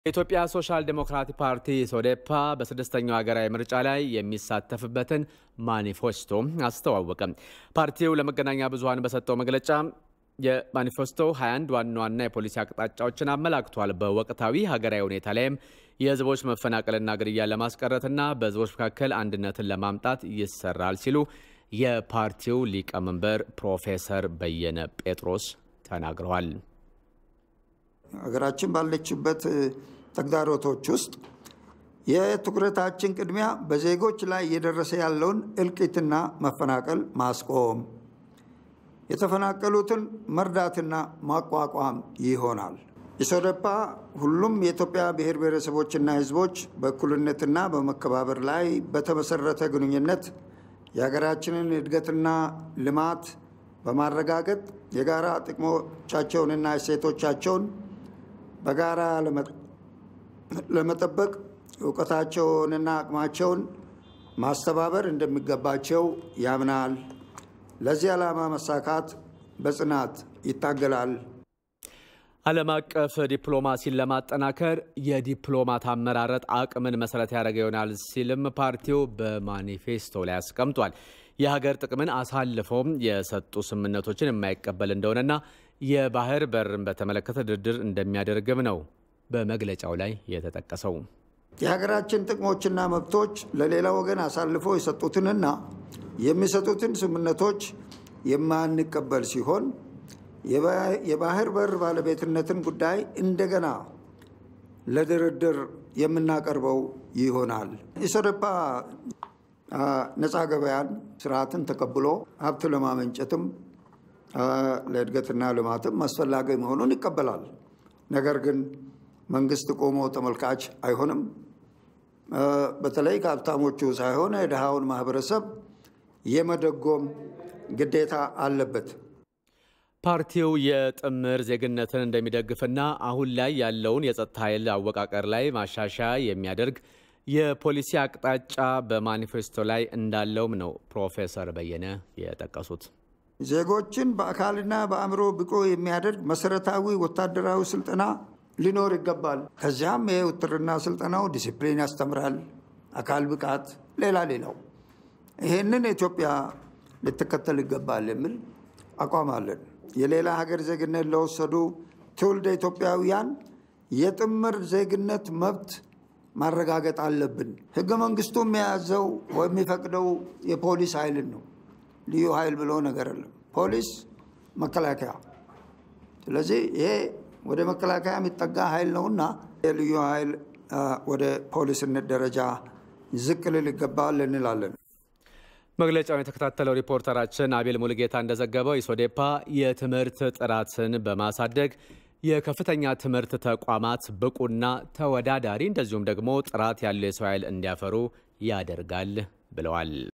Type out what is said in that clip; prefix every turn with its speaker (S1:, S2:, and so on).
S1: የኢትዮጵያ ሶሻል ዴሞክራቲክ ፓርቲ ሶዴፓ በስድስተኛው ሀገራዊ ምርጫ ላይ የሚሳተፍበትን ማኒፌስቶ አስተዋወቀ። ፓርቲው ለመገናኛ ብዙኃን በሰጠው መግለጫ የማኒፌስቶ 21 ዋና ዋና የፖሊሲ አቅጣጫዎችን አመላክቷል። በወቅታዊ ሀገራዊ ሁኔታ ላይም የህዝቦች መፈናቀልና ግድያ ለማስቀረትና በህዝቦች መካከል አንድነትን ለማምጣት ይሰራል ሲሉ የፓርቲው ሊቀመንበር ፕሮፌሰር በየነ ጴጥሮስ ተናግረዋል።
S2: ሀገራችን ባለችበት ተግዳሮቶች ውስጥ የትኩረታችን ቅድሚያ በዜጎች ላይ እየደረሰ ያለውን እልቂትና መፈናቀል ማስቆም፣ የተፈናቀሉትን መርዳትና ማቋቋም ይሆናል። ኢሶደፓ ሁሉም የኢትዮጵያ ብሔር ብሔረሰቦችና ህዝቦች በእኩልነትና በመከባበር ላይ በተመሰረተ ግንኙነት የሀገራችንን እድገትና ልማት በማረጋገጥ የጋራ ጥቅሞቻቸውንና እሴቶቻቸውን በጋራ ለመጠበቅ እውቀታቸውንና አቅማቸውን ማስተባበር እንደሚገባቸው ያምናል። ለዚህ ዓላማ መሳካት በጽናት ይታገላል።
S1: ዓለም አቀፍ ዲፕሎማሲን ለማጠናከር የዲፕሎማት አመራረጥ አቅምን መሰረት ያደረገ ይሆናል ሲልም ፓርቲው በማኒፌስቶ ላይ አስቀምጧል። የሀገር ጥቅምን አሳልፈውም የሰጡ ስምምነቶችን የማይቀበል እንደሆነና የባህር በርን በተመለከተ ድርድር እንደሚያደርግም ነው በመግለጫው ላይ የተጠቀሰው።
S2: የሀገራችን ጥቅሞችና መብቶች ለሌላ ወገን አሳልፈው የሰጡትንና የሚሰጡትን ስምምነቶች የማንቀበል ሲሆን የባህር በር ባለቤትነትን ጉዳይ እንደገና ለድርድር የምናቀርበው ይሆናል። ኢሶደፓ ነፃ ገበያን ስርዓትን ተቀብሎ ሀብት ለማመንጨትም ለእድገትና ልማትም አስፈላጊ መሆኑን ይቀበላል። ነገር ግን መንግስት ቆሞ ተመልካች አይሆንም። በተለይ ከሀብታሞቹ ሳይሆን የድሃውን ማህበረሰብ የመደጎም ግዴታ አለበት።
S1: ፓርቲው የጥምር ዜግነትን እንደሚደግፍና አሁን ላይ ያለውን የጸጥታ ኃይል አወቃቀር ላይ ማሻሻያ የሚያደርግ የፖሊሲ አቅጣጫ በማኒፌስቶ ላይ እንዳለውም ነው ፕሮፌሰር በየነ የጠቀሱት።
S2: ዜጎችን በአካልና በአእምሮ ብቁ የሚያደርግ መሰረታዊ ወታደራዊ ስልጠና ሊኖር ይገባል። ከዚያም የውትድርና ስልጠናው ዲሲፕሊን ያስተምራል፣ አካል ብቃት፣ ሌላ ሌላው። ይሄንን ኢትዮጵያ ልትከተል ይገባል የሚል አቋም አለን። የሌላ ሀገር ዜግነት ለወሰዱ ትውልደ ኢትዮጵያውያን የጥምር ዜግነት መብት ማረጋገጥ አለብን። ህገ መንግስቱ የሚያዘው የሚፈቅደው የፖሊስ ኃይልን ነው። ልዩ ኃይል ብሎ ነገር የለም። ፖሊስ፣ መከላከያ። ስለዚህ ይሄ ወደ መከላከያ የሚጠጋ ኃይል ነውና የልዩ ኃይል ወደ ፖሊስነት ደረጃ ዝቅ ልል ይገባል እንላለን።
S1: መግለጫውን የተከታተለው ሪፖርተራችን አቤል ሙልጌታ እንደዘገበው ኢሶዴፓ የትምህርት ጥራትን በማሳደግ የከፍተኛ ትምህርት ተቋማት ብቁና ተወዳዳሪ እንደዚሁም ደግሞ ጥራት ያለው የሰው ኃይል እንዲያፈሩ ያደርጋል ብለዋል።